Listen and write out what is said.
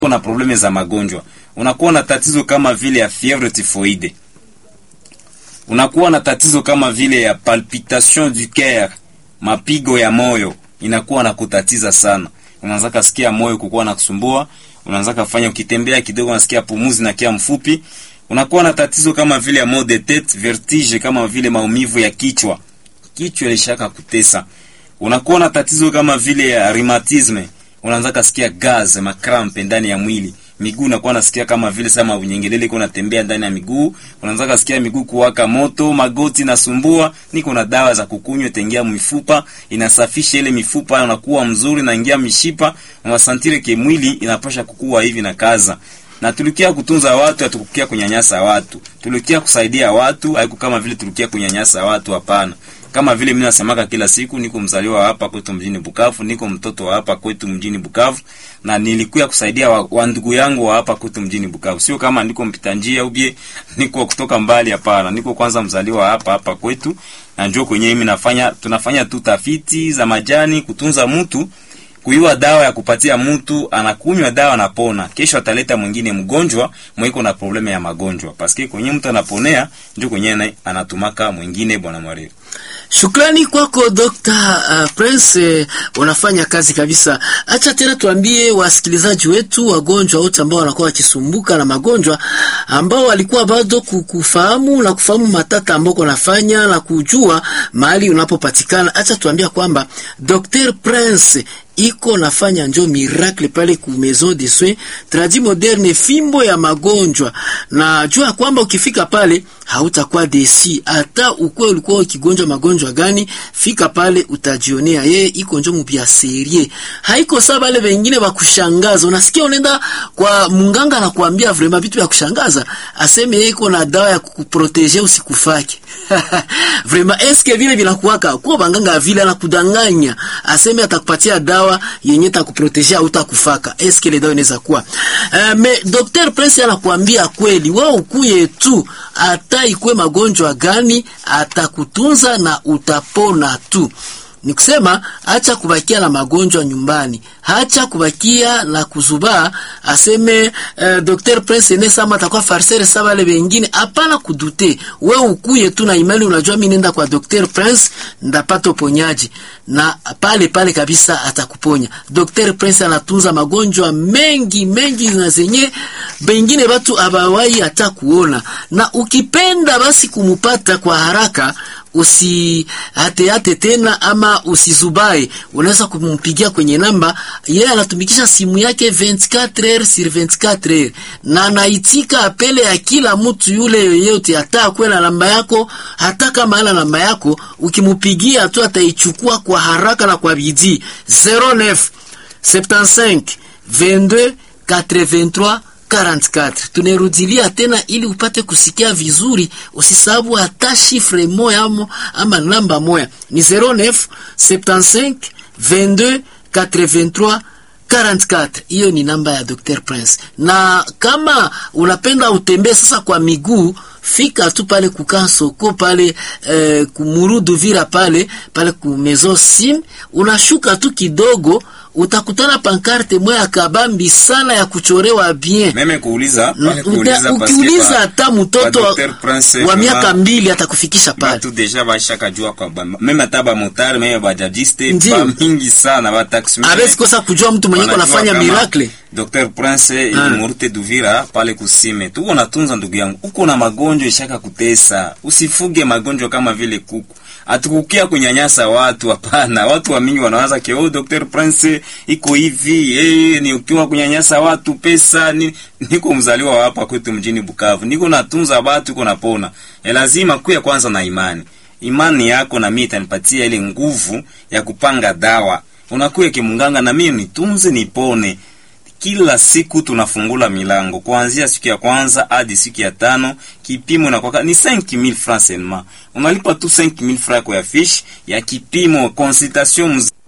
na probleme za magonjwa, unakuwa na tatizo kama vile ya fievre typhoide, unakuwa na tatizo kama vile ya palpitation du coeur, mapigo ya moyo inakuwa na kutatiza sana, unaanza kasikia moyo kukuwa na kusumbua, unaanza kufanya ukitembea kidogo unasikia pumuzi na kia mfupi, unakuwa na tatizo kama vile ya mal de tete, vertige, kama vile maumivu ya kichwa, kichwa ilishaka kutesa, unakuwa na tatizo kama vile ya rheumatisme unaanza kasikia gaz makrampe ndani ya mwili, miguu unakuwa nasikia kama vile sama unyengelele iko natembea ndani ya miguu, unaanza kasikia miguu kuwaka moto, magoti nasumbua. Niko na dawa za kukunywa, itaingia mifupa, inasafisha ile mifupa, unakuwa mzuri, naingia mishipa, unasantire ke mwili inapasha kukua hivi na kaza na tulikia kutunza watu, hatukukia kunyanyasa watu. Tulikia kusaidia watu, haiku kama vile tulikia kunyanyasa watu, hapana. Kama vile mimi nasemaka kila siku, niko mzaliwa hapa kwetu mjini Bukavu, niko mtoto wa hapa kwetu mjini Bukavu, na nilikuya kusaidia wa, wa ndugu yangu wa hapa kwetu mjini Bukavu. Sio kama niko mpita njia ubie niko kutoka mbali, hapana. Niko kwanza mzaliwa hapa hapa kwetu, na njoo kwenye mimi nafanya, tunafanya tu tafiti za majani kutunza mtu kuiwa dawa ya kupatia mtu anakunywa dawa anapona, kesho ataleta mwingine mgonjwa mwiko na probleme ya magonjwa, paske kwenye mtu anaponea ndio kwenye anatumaka mwingine. Bwana Mwariri, Shukrani kwako Dr. uh, Prince, unafanya kazi kabisa. Acha tena tuambie wasikilizaji wetu, wagonjwa wote ambao wanakuwa wakisumbuka na magonjwa, ambao walikuwa bado kufahamu na kufahamu matata ambao unafanya na kujua mahali unapopatikana. Acha tuambia kwamba Dr. Prince iko nafanya njo miracle pale ku maison de soins tradi moderne, fimbo ya magonjwa, na jua kwamba ukifika pale hautakuwa desi, hata ukwe ulikuwa ukigonjwa magonjwa gani, fika pale utajionea. Yeye iko njo mupia serie, haiko sawa wale wengine wa kushangaza. Unasikia unaenda kwa munganga na kuambia vraiment vitu vya kushangaza, aseme yeye iko na dawa ya kukuproteger usikufake vraiment eske vile vinakuwaka kwa banganga vile anakudanganya, aseme atakupatia dawa yenye takuproteger au takufaka. Eske ile dawa inaweza kuwa uh, me Dr. Prince anakuambia kweli, wewe ukuye tu, hata ikwe magonjwa gani atakutunza na utapona tu. Ni kusema acha kubakia na magonjwa nyumbani, acha kubakia na kuzubaa, aseme uh, Dr. Prince ene sama atakuwa farsere sawa wale wengine. Hapana kudute, we ukuye tu na imani, unajua mimi nenda kwa Dr. Prince ndapata uponyaji, na pale pale kabisa atakuponya. Dr. Prince anatunza magonjwa mengi mengi na zenye bengine watu abawai hata kuona, na ukipenda basi kumupata kwa haraka usi hate hate tena ama usizubae, unaweza kumpigia kwenye namba yeye, anatumikisha simu yake 24 heures sur 24 heures, na anaitika apele ya kila mtu yule yoyote, hata kwela namba yako, hata kama ana namba yako, ukimupigia tu ataichukua kwa haraka na kwa bidii. 09 75 22 83 44. Tunerudilia tena ili upate kusikia vizuri, usisabu hata shifre moya ama, ama namba moya ni 09 75 22 83 44. Hiyo ni namba ya Dr. Prince. Na kama unapenda utembee sasa kwa miguu, fika tu pale kukaa soko pale eh, kumurudu vira pale pale ku Maison Sim, unashuka tu kidogo utakutana pankarte moya kabambi sana ya kuchorewa bien. meme kuuliza pale Uta- kuuliza Ukiuliza hata mtoto kwa wa, Dr. Prince, wa vraiment, miaka mbili atakufikisha pale. batu deja bashaka jua kwa ba- meme hata ba motari meme bajajiste Ndiyo. ba mingi sana ba taxi Awezi kosa kujua mtu mwenye Wanajua anafanya kama miracle. Dr. Prince ilimurute Duvira pale kusime. Tuko natunza ndugu yangu. Uko na magonjwa ishaka kutesa. Usifuge magonjwa kama vile kuku. Atukukia kunyanyasa watu hapana. Watu wa mingi wanawaza ke oh, Dr. Prince iko hivi. Eh, ni ukiwa kunyanyasa watu pesa ni niko mzaliwa wa hapa kwetu mjini Bukavu. Niko natunza watu uko napona. E, lazima kuya kwanza na imani. Imani yako na mimi itanipatia ile nguvu ya kupanga dawa. Unakuya kimunganga na mimi nitunze nipone kila siku tunafungula milango kuanzia siku ya kwanza hadi siku ya tano. Kipimo inakuwa ni 5000 francs seulement, unalipa tu 5000 francs kwa ya fiche ya kipimo consultation mzima.